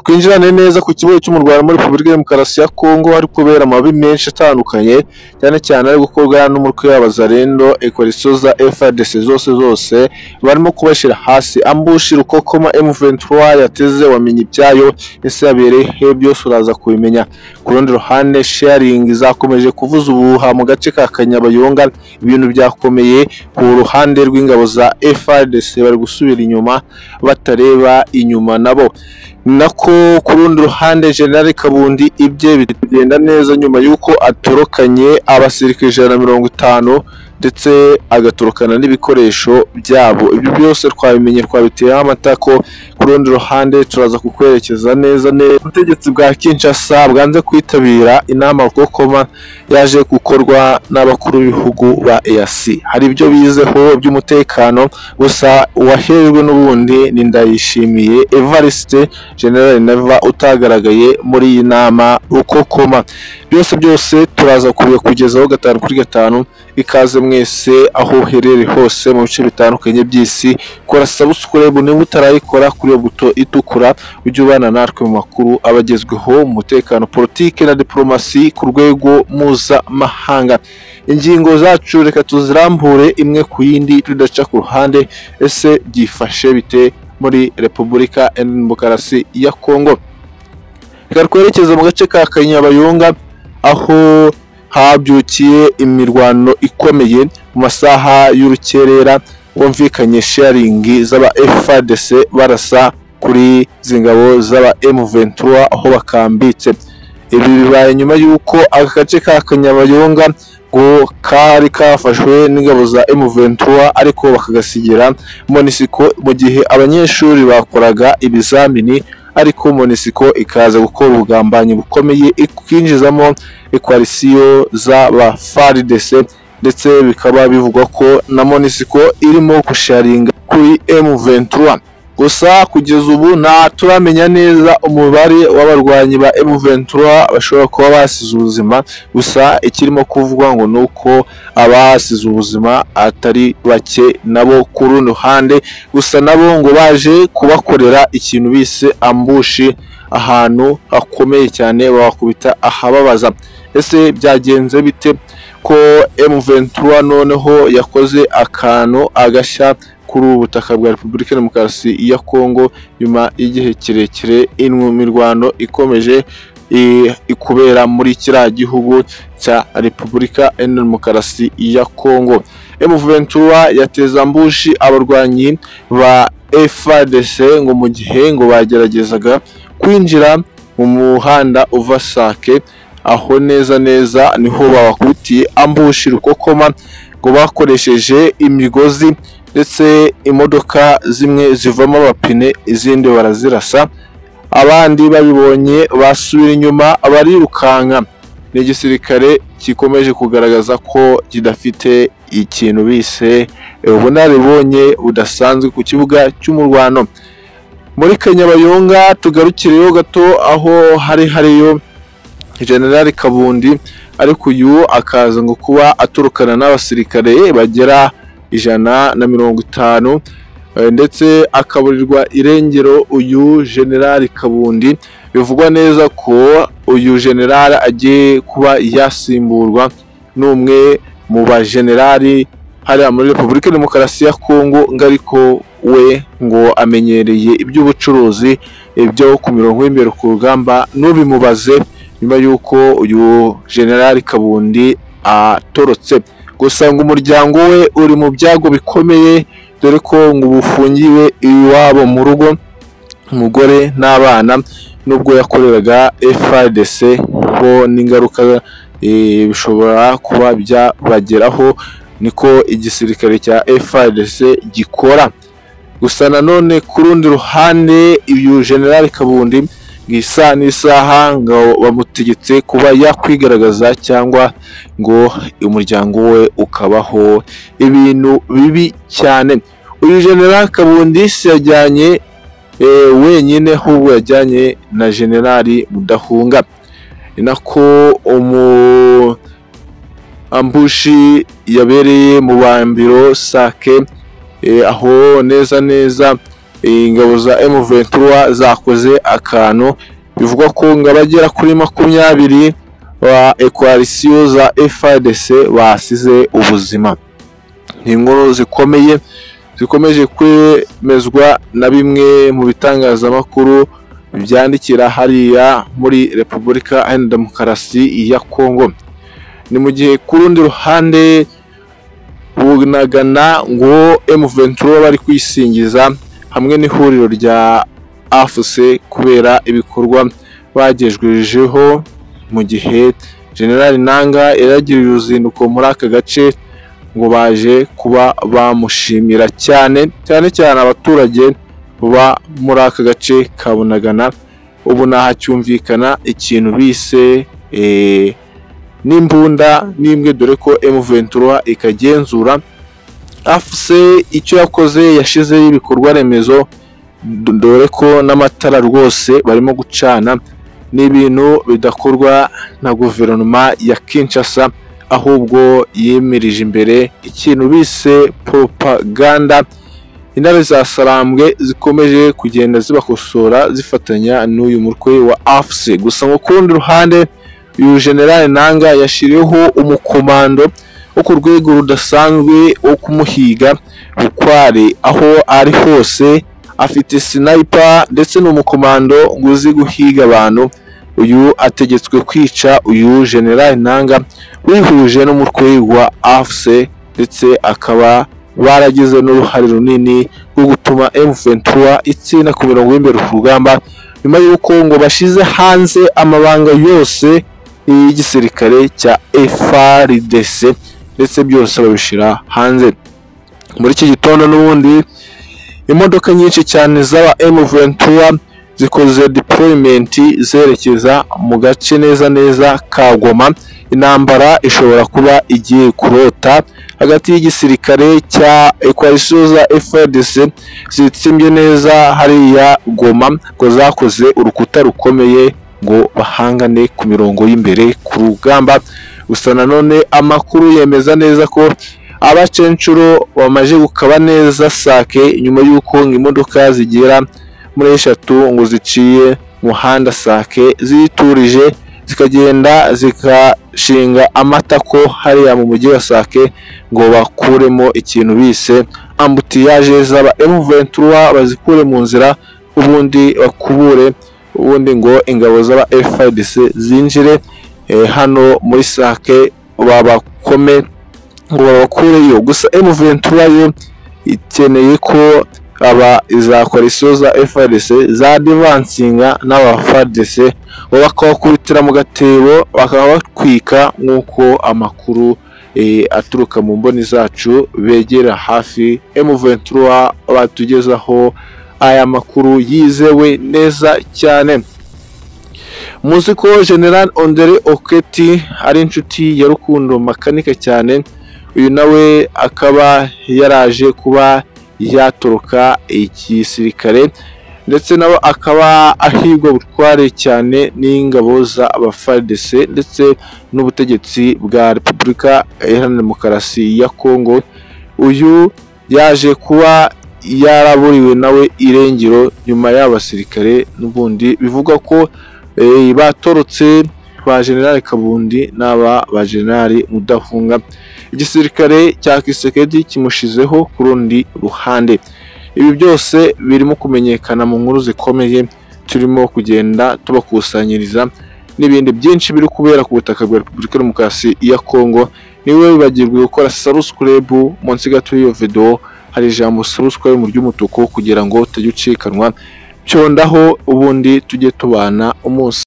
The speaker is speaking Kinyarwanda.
Twinjirane neza ku kibuga cy'umurwano muri Repubulika ya Demokarasi ya Kongo hari kubera amabi menshi atandukanye cyane cyane ari gukorwa n'umutwe w'abazarendo ekoriso za FARDC zose zose barimo kubashyira hasi ambushi rukokoma M23 yateze wamenye ibyayo ese yabereyeho byose uraza kubimenya ku rundi ruhande sharing zakomeje kuvuza ubuhuha mu gace ka Kanyabayonga ibintu byakomeye ku ruhande rw'ingabo za FARDC bari gusubira inyuma batareba inyuma nabo nako ku rundi ruhande General Kabundi ibye bigenda neza nyuma y'uko atorokanye abasirikare ijana na mirongo itanu ndetse agatorokana n'ibikoresho byabo ibyo byose twabimenye twabiteyeho amatako ku rundi ruhande turaza kukwerekeza neza neza ubutegetsi bwa Kinshasa bwanze kwitabira inama rukokoma yaje gukorwa n'abakuru b'ibihugu ba EAC hari ibyo bizeho by'umutekano gusa uwahejwe n'ubundi ni ndayishimiye Evariste General Neva utagaragaye muri iyi nama rukokoma byose byose turaza kubigezaho gatanu kuri gatanu ikaze mwese aho uherereye hose mu bice bitandukanye by'isi kora subscribe niba utarayikora kuri iyo buto itukura ujye ubana natwe mu makuru aba agezweho mu mutekano politiki na diplomasi ku rwego mpuzamahanga ingingo zacu reka tuzirambure imwe ku yindi tudaca ku ruhande ese byifashe bite muri repubulika ya demokarasi ya kongo reka twerekeze mu gace ka kanyabayonga aho habyukiye imirwano ikomeye mu masaha y'urukerera bumvikanye sharingi z'aba FARDC barasa kuri izi ngabo z'aba M23 aho bakambitse ibi bibaye nyuma y'uko aka gace ka Kanyabayonga ngo kari kafashwe n'ingabo za M23 ariko bakagasigira Monisiko mu gihe abanyeshuri bakoraga ibizamini ariko Monisiko ikaza gukora ubugambanyi bukomeye ikinjizamo ekwarisiyo z'aba FARDC ndetse bikaba bivugwa ko na Monisiko irimo gusharinga kuri M23 gusa kugeza ubu nta turamenya neza umubare w'abarwanyi ba M23 bashobora kuba basize ubuzima gusa ikirimo kuvugwa ngo ni uko abasize ubuzima atari bake nabo ku rundi ruhande gusa nabo ngo baje kubakorera ikintu bise ambushi ahantu hakomeye cyane babakubita ahababaza ese byagenze bite ko M23 noneho yakoze akantu agashya kuri ubu butaka bwa Repubulika ya Demokarasi ya Kongo nyuma y'igihe kirekire imirwano ikomeje i- kubera muri kiriya gihugu cya Repubulika ya Demokarasi ya Kongo. M23 yateza ambushi abarwanyi ba FARDC ngo mu gihe ngo bageragezaga kwinjira mu muhanda uva Sake aho neza neza niho babakubitiye ambushi rukokoma ngo bakoresheje imigozi ndetse imodoka zimwe zivamo abapine izindi barazirasa abandi babibonye basubira inyuma barirukanka ni igisirikare gikomeje kugaragaza ko kidafite ikintu bise ubunararibonye budasanzwe ku kibuga cy'umurwano muri kanyabayonga tugarukireyo gato aho hari hariyo generali kabundi ariko uyu akaza ngo kuba aturukana n'abasirikare bagera ijana na mirongo itanu eh, ndetse akaburirwa irengero uyu generali kabundi bivugwa neza ko uyu generali agiye kuba yasimburwa n'umwe mu bajenerali hariya muri repubulika ya demokarasi ya kongo ngo ariko we ngo amenyereye iby'ubucuruzi ibyo ku mirongo y'imbere ku rugamba ntubimubaze nyuma y'uko uyu generali kabundi atorotse gusa ngo umuryango we uri mu byago bikomeye dore ko ngo ubu ufungiwe iwabo mu rugo umugore n'abana nubwo yakoreraga FARDC ho n'ingaruka eh, bishobora kuba byabageraho niko igisirikare cya FARDC gikora gusa nanone ku rundi ruhande uyu generali kabundi ngo isa n'isaha ngo bamutegetse kuba yakwigaragaza cyangwa ngo umuryango we ukabaho ibintu bibi cyane uyu generali kabundi si yajyanye eh, wenyine ahubwo yajyanye na generali mudahunga ni nako umu ambushi yabereye mu bambiro sake eh, aho neza neza eh, ingabo za M23 zakoze akantu bivugwa ko ngo abagera kuri makumyabiri ba ekwalisiyo za FARDC basize ubuzima ni inkuru zikomeye zikomeje kwemezwa na bimwe mu bitangazamakuru byandikira hariya muri repubulika iharanira demokarasi ya kongo ni mu gihe ku rundi ruhande bunagana ngo M23 bari kwisingiza hamwe n'ihuriro rya afuse kubera ibikorwa bagejwejeho mu gihe generali nanga yaragiriye uruzinduko muri aka gace ngo baje kuba bamushimira cyane cyane cyane abaturage baba muri aka gace ka bunagana ubu ntahacyumvikana ikintu bise eh, n'imbunda n'imbwe dore ko M23 ikagenzura afuse icyo yakoze yashizeho ibikorwa remezo d- dore ko n'amatara rwose barimo gucana ni ibintu bidakorwa na guverinoma ya Kinshasa ahubwo yemirije imbere ikintu bise propaganda intare za sarambwe zikomeje kugenda zibakosora zifatanya n'uyu mutwe wa afuse gusa ngo ku rundi ruhande uyu generale nanga yashyiriweho umukomando wo ku rwego rudasanzwe wo kumuhiga bukware aho ari hose afite sniper ndetse n'umukomando ngo uzi guhiga abantu uyu ategetswe kwica uyu generale nanga wihuje n'umutwe wa afuse ndetse akaba baragize n'uruhare runini rwo gutuma M23 itsinda ku mirongo y'imbere ku rugamba nyuma y'uko ngo bashyize hanze amabanga yose y'igisirikare cya FARDC ndetse byose babishyira hanze muri iki gitondo n'ubundi imodoka nyinshi cyane z'aba M23 zikoze deployment zerekeza mu gace neza neza ka Goma intambara ishobora kuba igiye kurota hagati y'igisirikare cya Coalition za FARDC zitsimbye neza hariya Goma ngo zakoze urukuta rukomeye ngo bahangane ku mirongo y'imbere ku rugamba gusa nanone amakuru yemeza neza ko abacenshuro bamaze gukaba neza sake nyuma y'uko ngo imodoka zigera muri eshatu ngo ziciye umuhanda sake ziturije zikagenda zikashinga amatako hariya mu mujyi wa sake ngo bakuremo ikintu bise ambutiyaje zaba M23 bazikure mu nzira ubundi bakubure ubundi ngo ingabo z'aba FARDC zinjire eh, hano muri sake babakome ngo babakureyo gusa M23 yo ikeneye ko aba za koalisiyo za FRDC za divansinga n'aba FRDC bo bakabakubitira mu gatebo bakabatwika nk'uko amakuru eh, aturuka mu mboni zacu begera hafi M23 batugezaho aya makuru yizewe neza cyane muzi ko General Ondere Oketi ari inshuti ya Rukundo makanika cyane uyu nawe akaba yaraje kuba yatoroka igisirikare ndetse nawe akaba ahirwa butware cyane n'ingabo za FARDC ndetse n'ubutegetsi bwa Repubulika Iharanira Demokarasi ya Kongo uyu yaje kuba yaraburiwe nawe irengero nyuma y'abasirikare n'ubundi bivugwa ko eh, batorotse ba General Kabundi n'aba ba General Mudahunga igisirikare cya Kisekedi kimushizeho ku rundi ruhande ibi byose birimo kumenyekana mu nkuru zikomeye turimo kugenda tubakusanyiriza n'ibindi byinshi biri kubera ku butaka bwa Repubulika ya Demokarasi ya Kongo niwe wibagirwe gukora subscribe munsi gato y'iyo video hari ijambo subscribe mu ry'umutuku kugira ngo utajya ucikanwa byondaho ubundi tujye tubana umunsi